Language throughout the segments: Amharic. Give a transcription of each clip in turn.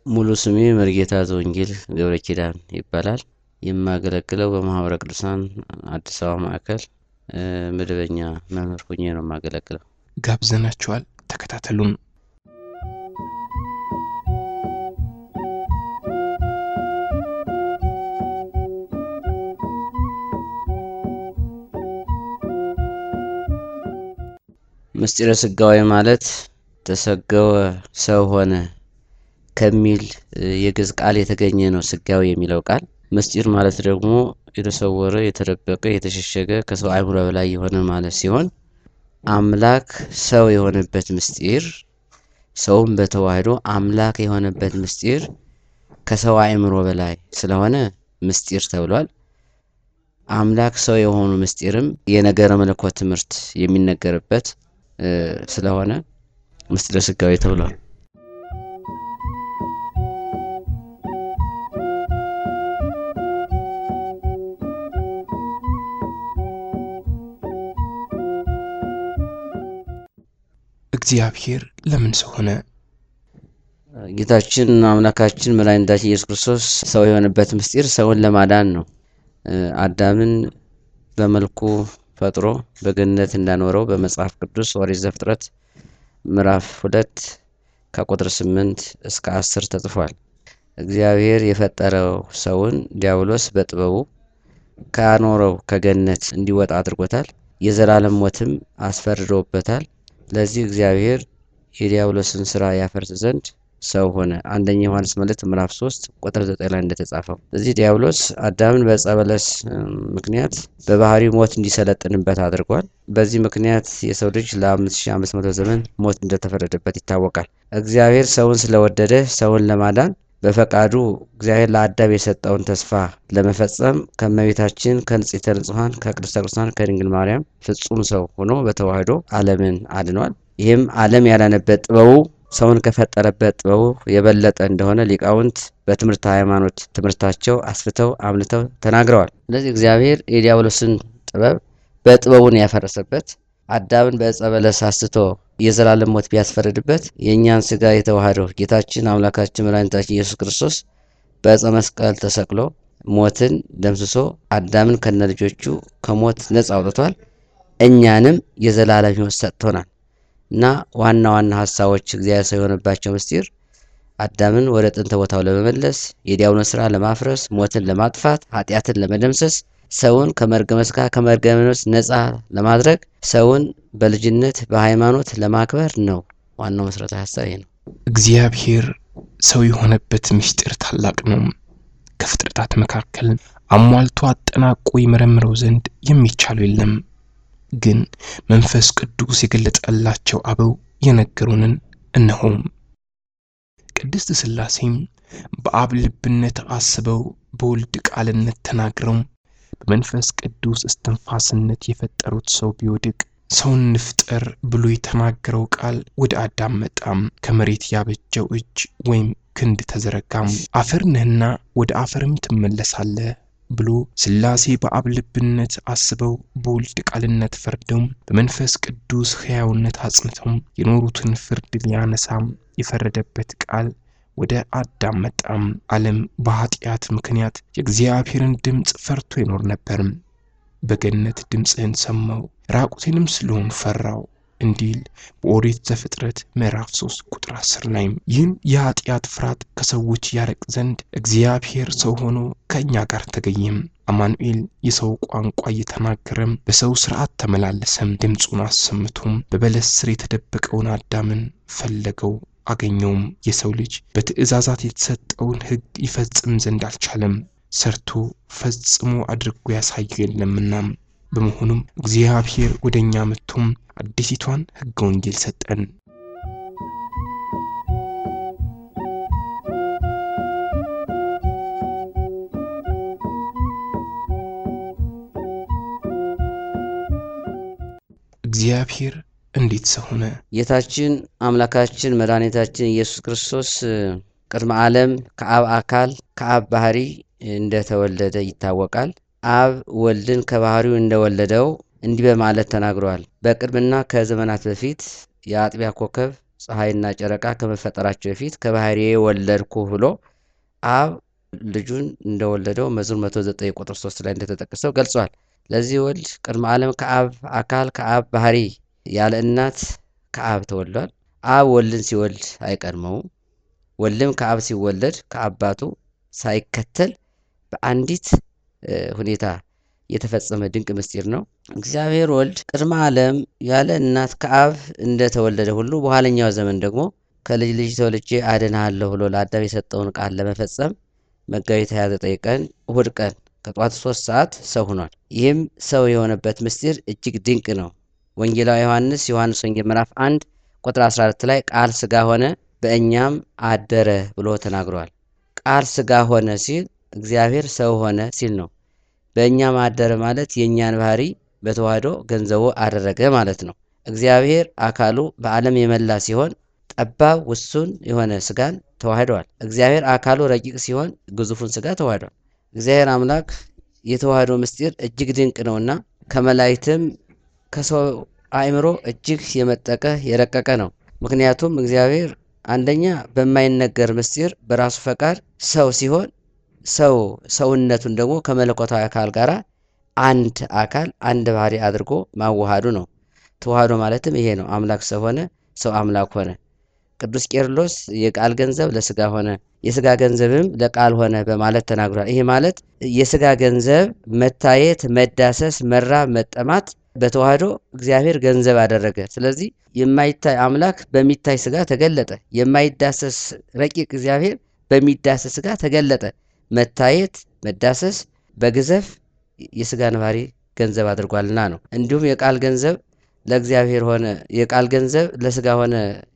ሙሉ ስሜ መርጌታ ዘወንጌል ገብረ ኪዳን ይባላል። የማገለግለው በማህበረ ቅዱሳን አዲስ አበባ ማዕከል መደበኛ መምህር ሁኜ ነው የማገለግለው። ጋብዘናችኋል። ተከታተሉን። ምስጢረ ስጋዌ ማለት ተሰገወ ሰው ሆነ ከሚል የግዕዝ ቃል የተገኘ ነው። ስጋዌ የሚለው ቃል ምስጢር ማለት ደግሞ የተሰወረ፣ የተደበቀ፣ የተሸሸገ ከሰው አእምሮ በላይ የሆነ ማለት ሲሆን አምላክ ሰው የሆነበት ምስጢር ሰውም በተዋህዶ አምላክ የሆነበት ምስጢር ከሰው አእምሮ በላይ ስለሆነ ምስጢር ተብሏል። አምላክ ሰው የሆኑ ምስጢርም የነገረ መለኮት ትምህርት የሚነገርበት ስለሆነ ምስጢረ ስጋዌ ተብሏል። እግዚአብሔር ለምን ሰው ሆነ? ጌታችን አምላካችን መድኃኒታችን ኢየሱስ ክርስቶስ ሰው የሆነበት ምስጢር ሰውን ለማዳን ነው። አዳምን በመልኩ ፈጥሮ በገነት እንዳኖረው በመጽሐፍ ቅዱስ ኦሪት ዘፍጥረት ምዕራፍ ሁለት ከቁጥር ስምንት እስከ አስር ተጽፏል። እግዚአብሔር የፈጠረው ሰውን ዲያብሎስ በጥበቡ ካኖረው ከገነት እንዲወጣ አድርጎታል። የዘላለም ሞትም አስፈርዶበታል። ለዚህ እግዚአብሔር የዲያብሎስን ስራ ያፈርስ ዘንድ ሰው ሆነ። አንደኛ ዮሐንስ መልእክት ምዕራፍ 3 ቁጥር 9 ላይ እንደተጻፈው እዚህ ዲያብሎስ አዳምን በዕፀ በለስ ምክንያት በባህሪው ሞት እንዲሰለጥንበት አድርጓል። በዚህ ምክንያት የሰው ልጅ ለ5500 ዘመን ሞት እንደተፈረደበት ይታወቃል። እግዚአብሔር ሰውን ስለወደደ ሰውን ለማዳን በፈቃዱ እግዚአብሔር ለአዳም የሰጠውን ተስፋ ለመፈጸም ከእመቤታችን ከንጽሕተ ንጹሐን ከቅድስተ ቅዱሳን ከድንግል ማርያም ፍጹም ሰው ሆኖ በተዋህዶ ዓለምን አድኗል። ይህም ዓለም ያላነበት ጥበቡ ሰውን ከፈጠረበት ጥበቡ የበለጠ እንደሆነ ሊቃውንት በትምህርተ ሃይማኖት ትምህርታቸው አስፍተው አምልተው ተናግረዋል። ስለዚህ እግዚአብሔር የዲያብሎስን ጥበብ በጥበቡን ያፈረሰበት አዳምን በዕፀ በለስ አስቶ የዘላለም ሞት ቢያስፈርድበት የእኛን ስጋ የተዋህደው ጌታችን አምላካችን መድኃኒታችን ኢየሱስ ክርስቶስ በዕፀ መስቀል ተሰቅሎ ሞትን ደምስሶ አዳምን ከነ ልጆቹ ከሞት ነፃ አውጥቷል። እኛንም የዘላለም ሕይወት ሰጥቶናል እና ዋና ዋና ሀሳቦች እግዚአብሔር ሰው የሆነባቸው ምስጢር አዳምን ወደ ጥንተ ቦታው ለመመለስ የዲያብሎስን ስራ ለማፍረስ ሞትን ለማጥፋት ኃጢአትን ለመደምሰስ ሰውን ከመርገመ ሥጋ ከመርገመ ነፍስ ነፃ ለማድረግ ሰውን በልጅነት በሃይማኖት ለማክበር ነው። ዋናው መሰረታዊ ሀሳብ ይሄ ነው። እግዚአብሔር ሰው የሆነበት ምስጢር ታላቅ ነው። ከፍጥረታት መካከል አሟልቶ አጠናቆ ይመረምረው ዘንድ የሚቻለው የለም። ግን መንፈስ ቅዱስ የገለጠላቸው አበው የነገሩንን እነሆም ቅድስት ሥላሴም በአብ ልብነት አስበው በወልድ ቃልነት ተናግረው በመንፈስ ቅዱስ እስትንፋስነት የፈጠሩት ሰው ቢወድቅ ሰውን ንፍጠር ብሎ የተናገረው ቃል ወደ አዳም መጣም። ከመሬት ያበጀው እጅ ወይም ክንድ ተዘረጋም። አፈር ነህና ወደ አፈርም ትመለሳለህ ብሎ ሥላሴ በአብ ልብነት አስበው በወልድ ቃልነት ፈርደው በመንፈስ ቅዱስ ሕያውነት አጽንተው የኖሩትን ፍርድ ሊያነሳም የፈረደበት ቃል ወደ አዳም መጣም። ዓለም በኃጢአት ምክንያት የእግዚአብሔርን ድምፅ ፈርቶ ይኖር ነበር። በገነት ድምፅህን ሰማው ራቁቴንም ስለሆን ፈራው እንዲል በኦሪት ዘፍጥረት ምዕራፍ 3 ቁጥር 10 ላይ ይህን የኃጢአት ፍርሃት ከሰዎች ያረቅ ዘንድ እግዚአብሔር ሰው ሆኖ ከእኛ ጋር ተገኘም። አማኑኤል የሰው ቋንቋ እየተናገረም በሰው ስርዓት ተመላለሰም። ድምፁን አሰምቶም በበለስ ስር የተደበቀውን አዳምን ፈለገው አገኘውም። የሰው ልጅ በትእዛዛት የተሰጠውን ሕግ ይፈጽም ዘንድ አልቻለም። ሰርቶ ፈጽሞ አድርጎ ያሳየው የለምና በመሆኑም እግዚአብሔር ወደ እኛ መጥቶም አዲሲቷን ሕገ ወንጌል ሰጠን። እግዚአብሔር እንዴት ሰው ሆነ? ጌታችን አምላካችን መድኃኒታችን ኢየሱስ ክርስቶስ ቅድመ ዓለም ከአብ አካል ከአብ ባህሪ እንደተወለደ ይታወቃል። አብ ወልድን ከባህሪው እንደወለደው እንዲህ በማለት ተናግሯል። በቅድምና ከዘመናት በፊት የአጥቢያ ኮከብ ፀሐይና ጨረቃ ከመፈጠራቸው በፊት ከባህሪዬ ወለድኩ ብሎ አብ ልጁን እንደወለደው መዝሙር 109 ቁጥር 3 ላይ እንደተጠቀሰው ገልጿል። ለዚህ ወልድ ቅድመ ዓለም ከአብ አካል ከአብ ባህሪ ያለ እናት ከአብ ተወልዷል። አብ ወልድን ሲወልድ አይቀድመውም። ወልድም ከአብ ሲወለድ ከአባቱ ሳይከተል በአንዲት ሁኔታ የተፈጸመ ድንቅ ምስጢር ነው። እግዚአብሔር ወልድ ቅድመ ዓለም ያለ እናት ከአብ እንደተወለደ ሁሉ በኋለኛው ዘመን ደግሞ ከልጅ ልጅ ተወልጄ አድንሃለሁ ብሎ ለአዳም የሰጠውን ቃል ለመፈጸም መጋቢት 29 ቀን እሁድ ቀን ከጠዋቱ ሶስት ሰዓት ሰው ሆኗል። ይህም ሰው የሆነበት ምስጢር እጅግ ድንቅ ነው። ወንጌላዊ ዮሐንስ ዮሐንስ ወንጌል ምዕራፍ 1 ቁጥር 14 ላይ ቃል ስጋ ሆነ በእኛም አደረ ብሎ ተናግሯል። ቃል ስጋ ሆነ ሲል እግዚአብሔር ሰው ሆነ ሲል ነው። በእኛም አደረ ማለት የእኛን ባህሪ በተዋህዶ ገንዘቡ አደረገ ማለት ነው። እግዚአብሔር አካሉ በዓለም የመላ ሲሆን ጠባብ ውሱን የሆነ ስጋን ተዋህደዋል። እግዚአብሔር አካሉ ረቂቅ ሲሆን ግዙፉን ስጋ ተዋህዷል። እግዚአብሔር አምላክ የተዋህዶ ምስጢር እጅግ ድንቅ ነውና ከመላእክትም ከሰው አእምሮ እጅግ የመጠቀ የረቀቀ ነው። ምክንያቱም እግዚአብሔር አንደኛ በማይነገር ምስጢር በራሱ ፈቃድ ሰው ሲሆን ሰው ሰውነቱን ደግሞ ከመለኮታዊ አካል ጋር አንድ አካል አንድ ባህሪ አድርጎ ማዋሃዱ ነው። ተዋህዶ ማለትም ይሄ ነው። አምላክ ሰው ሆነ፣ ሰው አምላክ ሆነ። ቅዱስ ቄርሎስ የቃል ገንዘብ ለስጋ ሆነ፣ የስጋ ገንዘብም ለቃል ሆነ በማለት ተናግሯል። ይሄ ማለት የስጋ ገንዘብ መታየት፣ መዳሰስ፣ መራብ፣ መጠማት በተዋህዶ እግዚአብሔር ገንዘብ አደረገ። ስለዚህ የማይታይ አምላክ በሚታይ ስጋ ተገለጠ። የማይዳሰስ ረቂቅ እግዚአብሔር በሚዳሰስ ስጋ ተገለጠ። መታየት፣ መዳሰስ በግዘፍ የስጋን ባህሪ ገንዘብ አድርጓልና ነው። እንዲሁም የቃል ገንዘብ ለእግዚአብሔር ሆነ፣ የቃል ገንዘብ ለስጋ ሆነ፣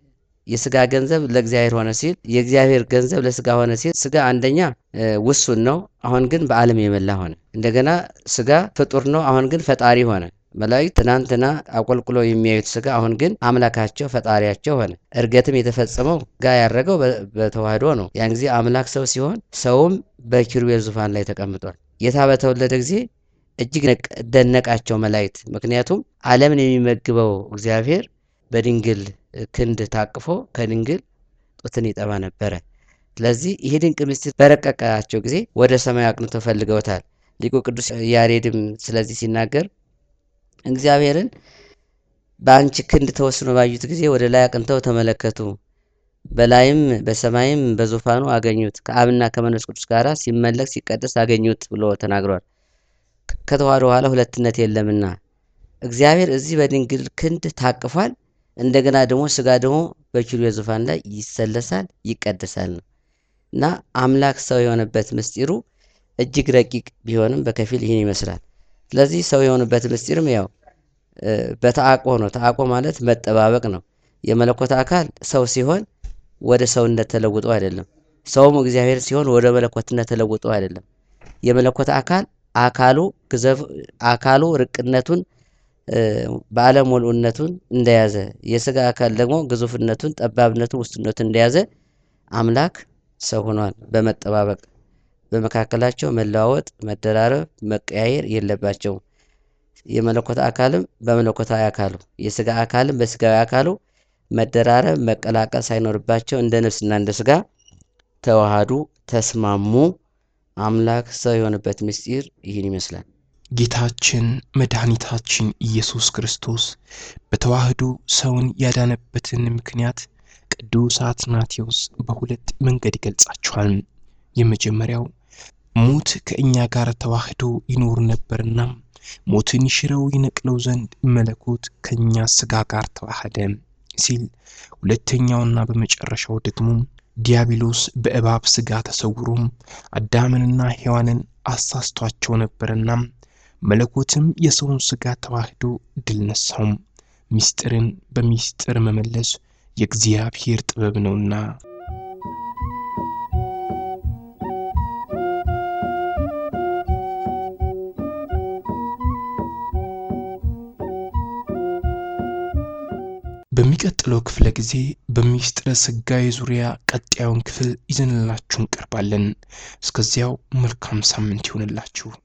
የስጋ ገንዘብ ለእግዚአብሔር ሆነ ሲል የእግዚአብሔር ገንዘብ ለስጋ ሆነ ሲል ስጋ አንደኛ ውሱን ነው፣ አሁን ግን በዓለም የመላ ሆነ። እንደገና ስጋ ፍጡር ነው፣ አሁን ግን ፈጣሪ ሆነ። መላእክት ትናንትና አቆልቁሎ የሚያዩት ስጋ አሁን ግን አምላካቸው ፈጣሪያቸው ሆነ። እርገትም የተፈጸመው ጋ ያረገው በተዋህዶ ነው። ያን ጊዜ አምላክ ሰው ሲሆን ሰውም በኪሩቤል ዙፋን ላይ ተቀምጧል። ጌታ በተወለደ ጊዜ እጅግ ደነቃቸው መላእክት። ምክንያቱም ዓለምን የሚመግበው እግዚአብሔር በድንግል ክንድ ታቅፎ ከድንግል ጡትን ይጠባ ነበረ። ስለዚህ ይህ ድንቅ ምስጢር በረቀቃቸው ጊዜ ወደ ሰማይ አቅንተው ፈልገውታል። ሊቁ ቅዱስ ያሬድም ስለዚህ ሲናገር እግዚአብሔርን በአንቺ ክንድ ተወስኖ ባዩት ጊዜ ወደ ላይ አቅንተው ተመለከቱ። በላይም በሰማይም በዙፋኑ አገኙት። ከአብና ከመንፈስ ቅዱስ ጋር ሲመለክ ሲቀደስ አገኙት ብሎ ተናግሯል። ከተዋህዶ በኋላ ሁለትነት የለምና እግዚአብሔር እዚህ በድንግል ክንድ ታቅፏል። እንደገና ደግሞ ስጋ ደግሞ በኪሩቤል ዙፋን ላይ ይሰለሳል፣ ይቀደሳል ነው እና አምላክ ሰው የሆነበት ምስጢሩ እጅግ ረቂቅ ቢሆንም በከፊል ይህን ይመስላል። ስለዚህ ሰው የሆነበት ምስጢርም ያው በተአቆ ነው። ተአቆ ማለት መጠባበቅ ነው። የመለኮት አካል ሰው ሲሆን ወደ ሰውነት ተለውጦ አይደለም። ሰውም እግዚአብሔር ሲሆን ወደ መለኮትነት ተለውጦ አይደለም። የመለኮት አካል አካሉ ግዘፍ አካሉ ርቅነቱን በዓለም ሙሉእነቱን እንደያዘ የስጋ አካል ደግሞ ግዙፍነቱን፣ ጠባብነቱን፣ ውስጥነቱን እንደያዘ አምላክ ሰው ሆኗል። በመጠባበቅ በመካከላቸው መለዋወጥ፣ መደራረብ፣ መቀያየር የለባቸውም። የመለኮት አካልም በመለኮታዊ አካሉ የስጋ አካልም በስጋዊ አካሉ መደራረብ፣ መቀላቀል ሳይኖርባቸው እንደ ነፍስና እንደ ስጋ ተዋሃዱ፣ ተስማሙ። አምላክ ሰው የሆነበት ምስጢር ይህን ይመስላል። ጌታችን መድኃኒታችን ኢየሱስ ክርስቶስ በተዋህዶ ሰውን ያዳነበትን ምክንያት ቅዱስ አትናቴዎስ በሁለት መንገድ ይገልጻቸዋል። የመጀመሪያው ሞት ከእኛ ጋር ተዋህዶ ይኖር ነበርና ሞትን ይሽረው ይነቅለው ዘንድ መለኮት ከእኛ ስጋ ጋር ተዋህደ ሲል፣ ሁለተኛውና በመጨረሻው ደግሞ ዲያብሎስ በእባብ ስጋ ተሰውሮም አዳምንና ሔዋንን አሳስቷቸው ነበርና መለኮትም የሰውን ስጋ ተዋህዶ ድል ነሳው። ምስጢርን በምስጢር መመለስ የእግዚአብሔር ጥበብ ነውና። በሚቀጥለው ክፍለ ጊዜ በምስጢረ ሥጋዌ ዙሪያ ቀጣዩን ክፍል ይዘንላችሁ እንቀርባለን። እስከዚያው መልካም ሳምንት ይሆንላችሁ።